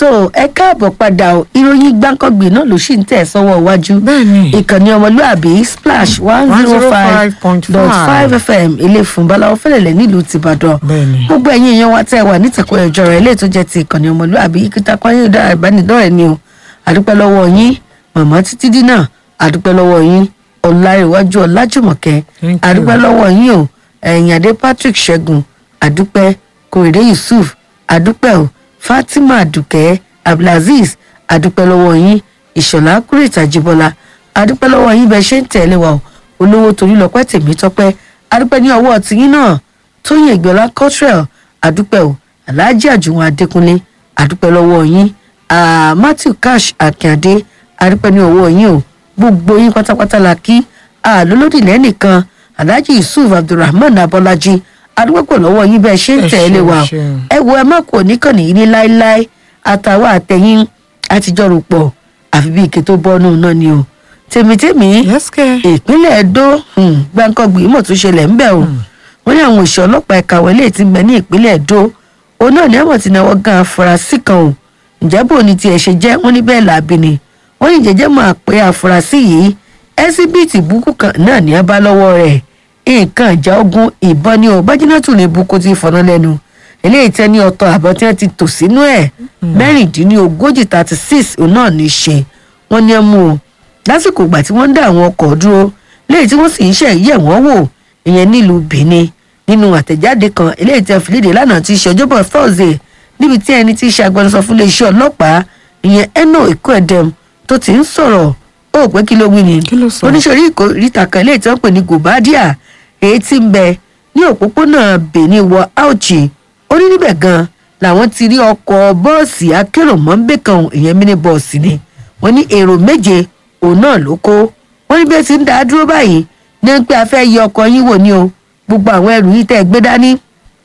tó ẹ káàbọ̀ padà o ìròyìn gbáǹkọ́gbìn náà ló sì ń tẹ̀ sọ́wọ́ iwájú Bẹ́ẹ̀ni. ìkànnì ọmọlúàbí splash one zero five dot five fm ilé fún balawo fẹlẹ̀lẹ̀ nílùú tìbàdàn Bẹ́ẹ̀ni. gbogbo ẹ̀yin èèyàn wa tẹ́ ẹ wà nítẹ̀kọ́ ẹ̀jọ̀ rẹ̀ ilé tó jẹ́ ti ìkànnì ọmọlúàbí ìkìtà kwáyé dára ìbánidọ́rẹ̀ ni o àdúpẹ́ lọ́wọ́ yín màmá títí dínà àdúpẹ́ lọ́wọ́ yín ọ̀làríwájú ọ̀làjùmọ̀kẹ́ Thank you. àdúpẹ́ lọ́wọ́ yín o ẹ̀yìn adé patrick ṣẹ́gun àdúpẹ́ kòrèdé yusuf àdúpẹ́ o fatima adùkẹ́ abdulazeez àdúpẹ́ lọ́wọ́ yín ìṣọ̀lá kúrètà jíbọ́lá àdúpẹ́ lọ́wọ́ yín bẹ́ẹ̀ ṣe ń tẹ̀lé wa o olówó torí lọ́pẹ́ tèmi tọ́pẹ́ àdúpẹ́ ní ọwọ́ tiyín náà tóyìn ìgbẹ́lá cottrell àdúpẹ́ o alhaji àjùwọ̀n adékúnlé àdúpẹ́ lọ́wọ́ yín ah, matthew cash akíndé àdúpẹ́ ní ọwọ́ yín o gbogbo yín pátápátá la kí àlólódì lẹ́nìkan alhaji yusuf abdulrahman abọ́lájí àdúpẹ́ pọ̀ lọ́wọ́ yín bẹ́ẹ̀ ṣe ń Ẹ tẹ̀lé ṣeun, wa o ṣeun. ẹ wo ẹ má kò níkànnì yìí ní láéláé àtàwọn àtẹyìn àtijọ́ rò pọ̀ àfi bí ike tó bọ́nú náà ni o tèmítèmí yes kẹ́. ìpínlẹ̀ edo um, gbàǹkangbì mọ̀ tún ṣẹlẹ̀ ńbẹ̀ o wọ́n ní àwọn òṣìṣẹ́ ọlọ́pàá ẹ̀ka wọlé ti ń bẹ ní ìpínlẹ̀ edo òun náà ní ẹ̀wọ̀n ti náwó gan afurasí kan o ǹjẹ́ bò ní tiẹ̀ ṣe jẹ́ wọ́n ní bẹ́ẹ̀ làbí ni wọ́n ní jẹ́jẹ́ máa pé afurasí yìí ẹ́síbìtì búkú kan náà ní ẹ bá lọ́wọ́ rẹ̀ nǹkan ìjà ogun ìbọn ni o bájínátù ní búkú ti fọ̀nà lẹ́nu eléyìí tẹ́ ní ọ̀tọ̀ àbọ̀ tí wọ́n ti tò sínú ẹ̀ mẹ́rìndínlógójì thirty six òun náà ní í ṣe wọ́n ní ẹ mú o lásìkò ìgbà tí wọ́n ń dá àwọn ọkọ̀ dúró léyìí tí wọ́n sì ń ṣe yẹ̀ wọ́n wò ìyẹn nílùú benin nínú àtẹ̀jáde kan eléyìí tí a fi léde lánàá ti ṣe ọjọ́bọ̀ thursday níbi tí ẹni tí í ṣe agbẹnusọ fún iléeṣẹ́ ọlọ́pàá ìyẹn eno ikuedem tó ti ń sọ̀rọ̀ ó pé kí ló wí ni Kí ló sọ? oníṣòrí ìkórìtà kan eléyìí tí wọ́n pè ní gobadia èyí tí ń bẹ ní òpópónà benin wọ auchi ó ní níbẹ̀ gan làwọn ti rí ọkọ̀ bọ́ọ̀sì akérò mọ́ńbé kan ìyẹn mini bọ́ọ̀sì ni wọ́n ní èrò méje òun náà ló kó wọ́n ní bí ẹ ti ń dá a dúró báyìí ní pé a fẹ́ yẹ ọkọ̀ yín wò ni o gbogbo àwọn ẹrù yìí tẹ́ ẹ gbé dání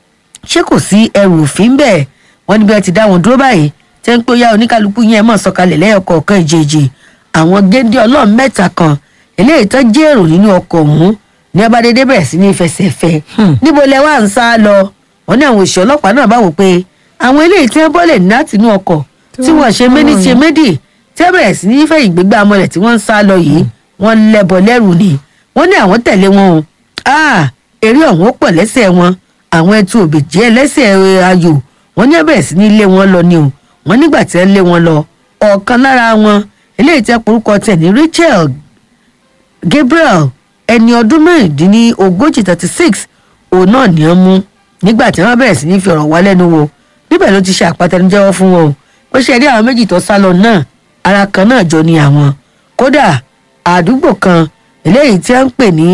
ṣé kò sí ẹrù òfin bẹ́ẹ̀ wọ́n ní bí ẹ ti dá wọn dúró báyìí tẹ́ ń pé ó yá oníkálukú yẹn mọ̀ sọ̀kalẹ̀ lẹ́yọkọ̀ọ̀kan ìjèjì àwọn géńdé ọlọ́run mẹ́ta kan eléyìí tó jẹ́ èrò nínú ọkọ̀ ọ̀hún ní abádédé bẹ̀rẹ̀ sí ní fẹsẹ̀fẹ níbo lẹ wá ń sá lọ wọ́n ní àwọn òṣìṣẹ́ ọlọ́pàá náà bá wò pé àwọn eléyìí tí wọ́n bọ́lẹ̀ láti inú ọkọ̀ tí wọ́n ṣe méní ṣe méjì tí wọ́n bẹ̀rẹ̀ sí ní fẹ́ ìgbégbá amọ̀lẹ̀ tí wọ́n ń sá lọ yìí wọ́n lẹ́bọ lẹ́rù ni wọ́n ní àwọn tẹ̀lé wọn o ah eré ọ̀hún ó pọ̀ lẹ́sẹ̀ wọn àwọn ẹtu òbèjì ẹlẹ́sẹ̀ ayò wọ́n ní wọ́n bẹ̀rẹ̀ sí ní lé wọn lọ ni o wọ́n nígbà tí wọ́n lé wọn lọ ọ̀kan lára wọn eléyìí tí wọ́n porúkọ tẹ̀ ní rachel gabriel ẹni ọdún mẹ́rìndínlógójì thirty six òun náà ní ọ́n mú nígbà tí wọ́n bẹ̀rẹ̀ sí ní fi ọ̀rọ̀ wá lẹ́nu wò níbẹ̀ ló ti ṣe àpàtẹnujẹ́wọ́ fún wọn o pé ṣe rí àwọn méjì tó sá lọ náà ara kan náà jọ ni àwọn kódà àdúgbò kan eléyìí tí wọ́n ń pè ní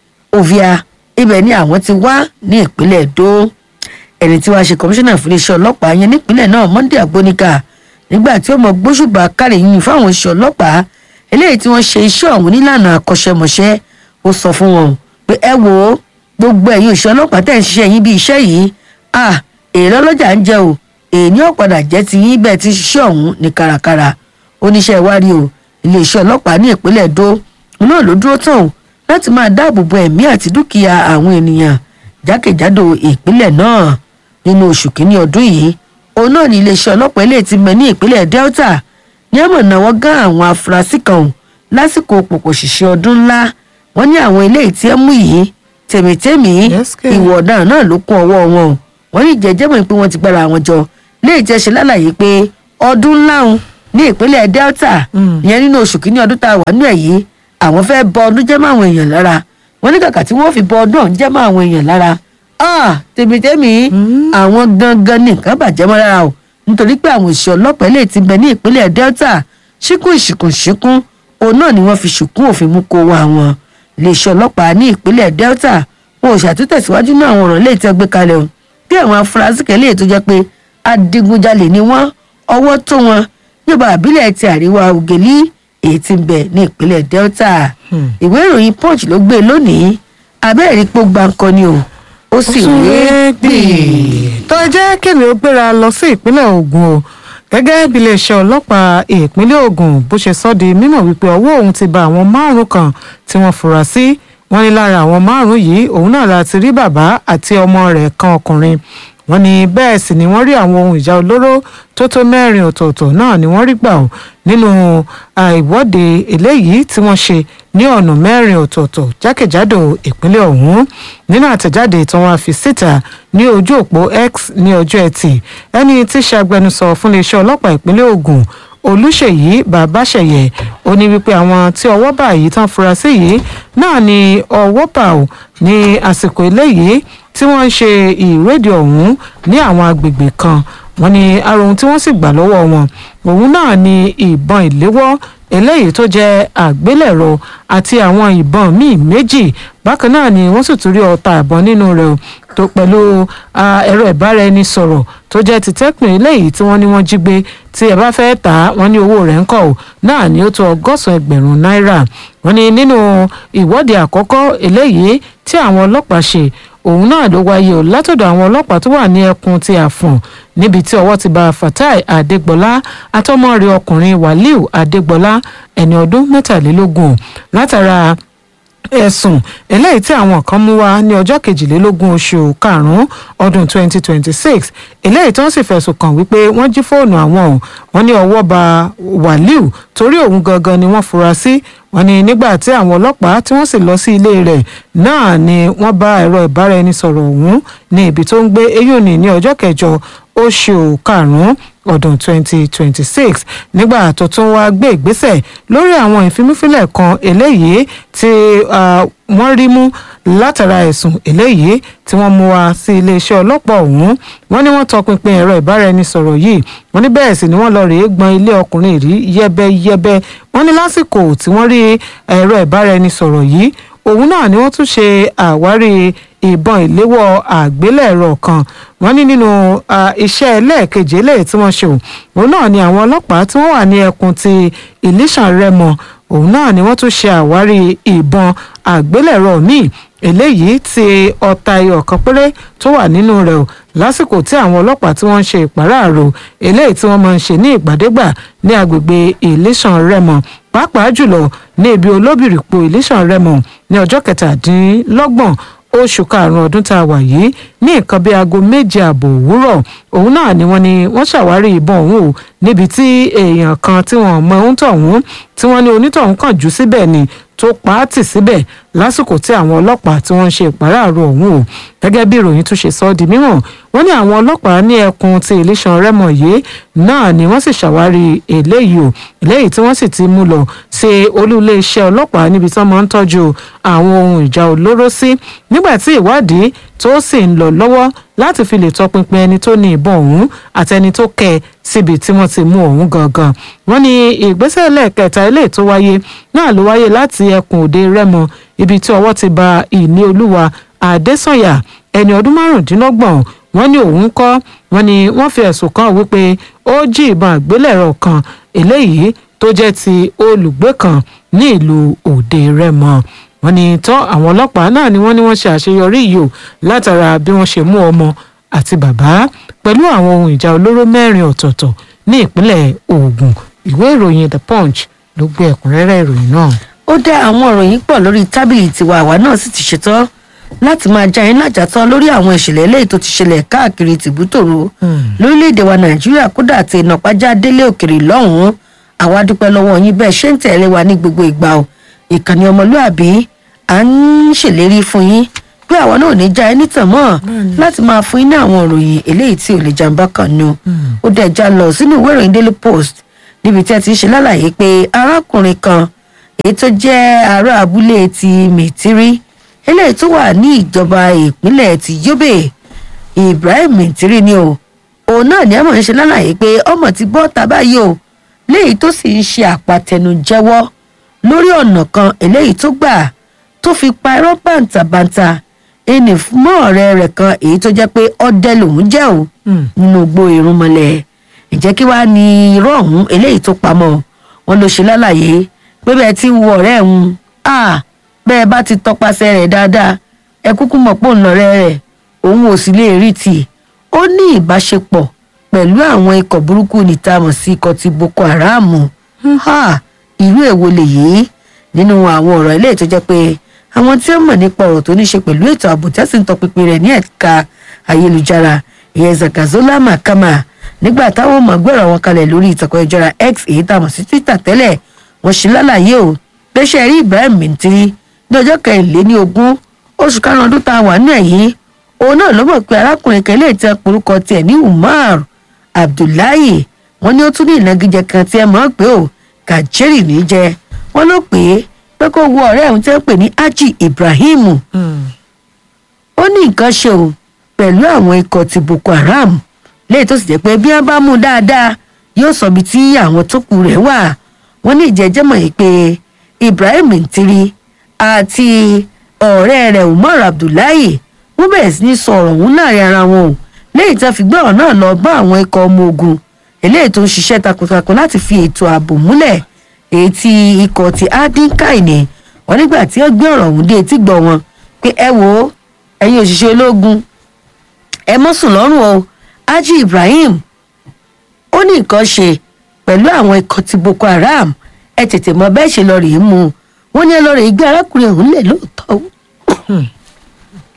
ovia ibẹ̀ ni àwọn ti wá ní ìpínlẹ̀ èdò ẹni tí wàá ṣe kọmíṣánná fún iléeṣẹ́ ọlọ́pàá yẹn nípínlẹ̀ náà monday agbóníkà nígbà tí ó mọ gbóṣùbà kárí yìnyín fáwọn iṣẹ́ ọlọ́pàá eléyìí tí wọ́n ṣe iṣẹ́ ọ̀hún nílànà akọ́ṣẹ́mọṣẹ́ ó sọ fún wọn pé ẹ wo gbogbo ẹ̀yin òṣìṣẹ́ ọlọ́pàá tẹ̀ ń ṣiṣẹ́ yín bí iṣẹ́ yìí à èrè ọlọ́jà ń jẹ o èyí ó padà jẹ́ ti yín bẹ́ẹ̀ ti ṣiṣẹ́ ọ̀hún ní kárakára oníṣẹ́ ìwádìí o iléeṣẹ́ ọlọ́pàá ní ìpínlẹ̀ èdò náà ló dúró tán o láti máa dáàbò bo ẹ̀mí àti dúkìá àwọn ènìyàn jákèjádò ìpínlẹ̀ náà nínú oṣù kínní ọdún yìí òun náà ní iléeṣẹ́ ọlọ́pàá ilé ti mẹ́ ní ìpínlẹ̀ delta ní àmọ̀ náwó gán àwọn afurasí kan o lásìkò pòpò ṣìṣẹ́ ọdún ńlá wọ́n ní àwọn ilé tí ẹ mú yìí tèmítèmí Yes, kẹ̀. ìwọ̀ ọ̀daràn náà ló kún ọwọ́ wọn o wọ́n ní jẹ́jẹ́ mọ̀ pé wọ́n ti gbára wọn jọ léyìí tí ẹ ṣe lálàyé pé ọdún ńlá òun ní ìpínlẹ̀ delta Mm. ìyẹn nínú oṣù kínní ọdún tá a wà nínú ẹ̀ yìí àwọn fẹ́ bọ ọdún jẹ́ mọ́ àwọn èèyàn lára wọ́n ní kàkà tí wọ́n fi bọ ọdún ọ̀hún jẹ́ mọ́ àwọn èèyàn lára ah tèmítèmí Mm. àwọn gangan ní nǹkan bàjẹ́ mọ́ lára o nítorí pé àwọn òṣìṣẹ́ ọlọ́pàá lè ti bẹ ní ìpínlẹ̀ delta ṣíkún ìṣìkún ṣíkún òun náà ni wọ́n fi ṣùkún òfin mú kó wa wọn iléeṣẹ́ ọlọ́pàá ní ìpínlẹ̀ delta wọn ò ṣàtúntẹ̀síwájú náà àwọn ọ̀ràn lè tẹ́ gbé kalẹ̀ o bí àwọn afurasí kan lè tó jẹ́ pé adigunjalè ni wọ́n ọwọ́ tó wọn níjọba àbílẹ̀ ti àríwá ògèlí èyí tí ń bẹ ní ìpínlẹ̀ delta Hmm. ìwé ìròyìn punch ló gbé lónìí abẹ́rẹ́ pó gbáǹkọ ni o ó sì rèé gbè. tó jẹ́ kémi ó gbéra lọ sí ìpínlẹ̀ Ògùn o gẹ́gẹ́ bí iléeṣẹ́ ọlọ́pàá ìpínlẹ̀ Ògùn bó ṣe sọ di mímọ̀ wípé ọwọ́ òun ti ba àwọn márùn kan tí wọ́n fura sí wọ́n ní lára àwọn márùn yìí òun náà láti rí bàbá àti ọmọ rẹ̀ kan ọkùnrin wọ́n ní bẹ́ẹ̀ sì ni wọ́n rí àwọn ohun ìjà olóró tó tó mẹ́rin ọ̀tọ̀ọ̀tọ̀ náà ni wọ́n rí gbà ó nínú ìwọ́de eléyìí tí wọ́n ṣe ní ọ̀nà mẹ́rin ọ̀tọ̀ọ̀tọ̀ jákèjádò ìpínlẹ̀ ọ̀hún nínú àtẹ̀jáde tí wọ́n fi síta ní ojú òpó x ní ọjọ́ ẹtì ẹni tí ṣe agbẹnusọ fún iléeṣẹ́ ọlọ́pàá ìpínlẹ̀ Ògùn olùṣèyí babáṣẹyẹ ó ní wípé àwọn tí ọwọ́ bá yìí tán fura sí yìí náà ni ọwọ́ bá ò ní àsìkò eléyìí tí wọ́n ń ṣe ìrédìí ọ̀hún ní àwọn agbègbè kan wọ́n ní ara ohun tí wọ́n sì gbà lọ́wọ́ wọn òun náà ni ìbọn ìléwọ́ eléyìí tó jẹ́ àgbélẹ̀rọ àti àwọn ìbọn míì méjì bákan náà ni wọ́n sì tún rí ọta ìbọn nínú rẹ̀ tó pẹ̀lú ẹ̀rọ ìbáraẹnisọ̀rọ̀ tó jẹ́ ti tẹ́kùn eléyìí tí wọ́n ní wọ́n jí gbé tí ẹ bá fẹ́ tà á wọ́n ní owó rẹ̀ ń kọ̀ ọ́ náà ni ó tó ọgọ́sàn ẹgbẹ̀rún náírà wọ́n ní nínú ìwọ́de àkọ́kọ́ eléyìí tí àwọn ọlọ́pàá ṣe òun náà ló wáyé o látọ̀dọ̀ àwọn ọlọ́pàá tó wà ní ẹkùn ti àfọ̀n níbi tí ọwọ́ ti bá fatai adégbọlá àtọmọ rẹ̀ ọkùnrin waliu adégbọlá ẹni ọdún mẹ́tàlélógún látara ẹ̀sùn eléyìí tí àwọn kan mú wá ní ọjọ́ kejìlélógún oṣù karùn-ún ọdún 2026 eléyìí tí wọ́n sì fẹ̀sùn kàn wípé wọ́n jí fóònù àwọn ò wọ́n ní ọwọ́ ba wàlíù torí òun gangan ni wọ́n fura sí wọ́n ní nígbà tí àwọn ọlọ́pàá tí wọ́n sì lọ sí ilé rẹ̀ náà ni wọ́n bá ẹ̀rọ ìbáraẹnisọ̀rọ̀ ọ̀hún ní ibi tó ń gbé eyín ní ní ọjọ́ kẹjọ oṣù karùn-ún ọdún 2026 nígbà tó tún wá gbé ìgbésẹ̀ lórí àwọn ìfimúfilẹ̀ kan eléyìí tí wọ́n rí mú látara ẹ̀sùn eléyìí tí wọ́n mú wá sí iléeṣẹ́ ọlọ́pàá ọ̀hún wọ́n ní wọ́n tọpinpin ẹ̀rọ ìbáraẹnisọ̀rọ̀ yìí wọ́n ní bẹ́ẹ̀ sì ni wọ́n lọ rèé gbọn ilé ọkùnrin rí yẹ́bẹ́yẹ́bẹ́ wọ́n ní lásìkò tí wọ́n rí ẹ̀rọ ìbáraẹnisọ̀rọ̀ yìí òun náà ni wọ́n tún ṣe àwárí ìbọn ìléwọ́ àgbélẹ̀rọ kan wọ́n ní nínú iṣẹ́ ẹlẹ́ẹ̀kejì eléyìí tí wọ́n ṣe òun náà ni àwọn ọlọ́pàá tí wọ́n wà ní ẹkùn ti ìlísàn rẹ́mọ òun náà ni wọ́n tún ṣe àwárí ìbọn àgbélẹ̀rọ míì eléyìí tí ọta ẹyọ kan péré tó wà nínú rẹ̀ o lásìkò tí àwọn ọlọ́pàá tí wọ́n ń ṣe ìpàráàrò eléyìí tí wọ́n máa ń ṣe ní ìgbàdégbà ní agbègbè ìlísàn rẹ́mọ pàápàá jùlọ ní ibi olóbìrìpò ìlísàn rẹ́mọ ní ọjọ́ kẹtàdínlọ́gbọ̀n oṣù karùnún ọdún tá a wà yìí ní nǹkan bíi aago méje ààbò òwúrọ̀ òun náà ni wọ́n ní wọ́n ṣàwárí ìbọn ọ̀hún o níbi tí èèyàn kan tí wọ́n mọ ohun tọ̀hún tí wọ́n ní onítọ̀hún kàn jù síbẹ̀ ni tó pa á tì síbẹ̀ lásìkò tí àwọn ọlọ́pàá tí wọ́n ń ṣe ìpàráàrò ọ̀hún o gẹ́gẹ́ bí ìròyìn tún ṣe sọ ọ́ di mímọ̀ wọ́n ní àwọn ọlọ́pàá ní ẹkùn ti ìlísàn rẹ́mọ yìí náà ni wọ́n sì ṣàwárí eléyìí o eléyìí tí wọ́n sì ti mú lọ sí olú iléeṣẹ́ ọlọ́pàá níbi tí wọ́n máa ń tọ́jú àwọn ohun ìjà olóró sí nígbà tí ìwádìí tó sì ń lọ lọ́wọ́ láti fi lè tọpinpin ẹni tó ní ìbọn ọ̀hún àtẹni tó kẹ síbi tí wọ́n ti mú ọ̀hún gangan wọ́n ní ìgbésẹ̀ lẹ́ẹ̀kẹta eléyìí tó wáyé náà ló wáyé láti ẹkùn òde rẹ́mọ ibi tí ọwọ́ ti ba ìní olúwa àdésànyà ẹni ọdún márùndínlọ́gbọ̀n wọ́n ní òun kọ́ wọ́n ní wọ́n fi ẹ̀sùn kàn wípé ó jí ìbọn àgbélẹ̀rọ kan eléyìí tó jẹ́ ti olùgbé kan ní ìlú òde rẹ́mọ wọ́n ní tọ́ àwọn ọlọ́pàá náà ni wọ́n ní wọ́n ṣe àṣeyọrí yìí o látara bí wọ́n ṣe mú ọmọ àti bàbá pẹ̀lú àwọn ohun ìjà olóró mẹ́rin ọ̀tọ̀ọ̀tọ̀ ní ìpínlẹ̀ Ògùn ìwé ìròyìn The Punch ló gbé ẹ̀kúnrẹ́rẹ́ ìròyìn náà. ó dá àwọn ìròyìn pọ̀ lórí tábìlì tiwa àwa náà sì ti ṣetán láti máa já yín lájàtọ́ lórí àwọn ìṣẹ̀lẹ̀ eléyìí tó ti ṣẹlẹ̀ káàkiri tìbútòrò lórílẹ̀‐èdè wa nàìjíríà kódà àti ìnàpájá délé òkèrè lọ́hùn-ún àwa dúpẹ́ lọ́wọ́ yín bẹ́ẹ̀ ṣé ń tẹ̀lé wa ní gbogbo ìgbà o ìkànnì ọmọlúàbí à ń ṣèlérí fún yín pé àwa náà ò ní já ẹni tàn mọ́ láti máa fún yín ní àwọn ìròyìn eléyìí tí ò lè jàǹbá kan nu ó dẹ̀ já lọ sínú ìwé ìròyìn daily post níbi tí a ti ń ṣe lálàyé pé arákùnrin kan èyí tó jẹ́ ará abúlé ti mìtírí eléyìí tó wà ní ìjọba ìpínlẹ̀ ti yobe ibrahim mìtírí ni o òun náà ní àmọ̀ ń ṣe lálàyé pé ọmọ ti bọ́ ta báyìí o léyìí tó sì ń ṣe àpàtẹnujẹ́wọ́ lórí ọ̀nà kan eléyìí tó gbà tó fi pa irọ́ bàǹtàbàǹtà ẹnì mọ́ ọ̀rẹ́ rẹ̀ kan èyí tó jẹ́ pé ọdẹ lòún jẹ́ o nínú igbó irúnmọlẹ̀ ìjẹ́ kí wàá ní irọ́ ọ̀hún eléyìí tó pamọ́ wọn ló ṣe lálàyé pé bẹ́ẹ̀ tí ń wo ọ̀rẹ́ ẹ̀hún à bẹ́ẹ̀ bá ti tọpasẹ̀ rẹ̀ dáadáa ẹ kúkú mọ̀ pé òun lọ́rẹ́ rẹ̀ òun ò sì lè rí tì ó ní ìbáṣepọ̀ pẹ̀lú àwọn ikọ̀ burúkú níta mọ̀ sí ikọ̀ ti boko haram ha irú èwo lèyí nínú àwọn ọ̀rọ̀ ilé tó jẹ́ pé àwọn tí ó mọ̀ nípa ọ̀rọ̀ tó ní ṣe pẹ̀lú ètò ààbò tẹ́sí ń tọpinpin rẹ̀ ní ẹ̀ka ayélujára ìyẹn zakazola makama nígbà táwọn ọmọ gbọ́rọ̀ wọn kalẹ̀ lórí ìtàkùn ìjọra x èyí tá a mọ̀ sí twitter tẹ́lẹ̀ wọ́n ṣe lálàyé o pé ṣe rí ibrahim mintiri ní ọjọ́ kẹrìnléní ogún oṣù karùn-ún ọdún tá a wà nínú ẹ̀yìn òun náà ló mọ̀ pé arákùnrin kan lè tẹ porúkọ tiẹ̀ ní umar abdullahi wọ́n ní ó tún ní ìnagijẹ kan tí ẹ mọ̀ pé o kàjẹ́rì ní jẹ wọ́n ló pè é pé kó wo ọ̀rẹ́ òun tẹ́ ń pè ní haji ibrahim ó ní nǹkan ṣe o pẹ̀lú àwọn ikọ̀ ti boko haram léyìí tó sì jẹ́ pé bí wọ́n bá mú un dáadáa yóò sọ ibi tí àwọn tó kù rẹ̀ wà wọ́n ní ìjẹ́jẹ́ mọ̀ yìí pé ibrahim ntiri àti ọ̀rẹ́ rẹ̀ umar abdullahi wọ́n bẹ̀rẹ̀ sí ní sọ ọ̀rọ̀ ọ̀hún láàrin ara wọn o léyìí tó fi gbé ọ̀rọ̀ náà lọ bá àwọn ikọ̀ ọmọ ogun eléyìí tó ń ṣiṣẹ́ takuntakun láti fi ètò ààbò múlẹ̀ èyí tí ikọ̀ ti adinkai ni wọ́n nígbà tí wọ́n gbé ọ̀rọ̀ ọ̀hún dé etí gbọ́ wọn pé ẹ wo ẹ̀yin òṣìṣẹ́ ológun ẹ mọ́ sùn lọ́rùn o haji ibrahim ó ní nǹkan ṣe pẹ̀lú àwọn ikọ̀ ti boko haram ẹ tètè mọ bẹ́ẹ̀ ṣe lọ rèé mú un wọ́n ní ẹ lọ rèé gbé arákùnrin ọ̀hún lẹ̀ lóòótọ́ o.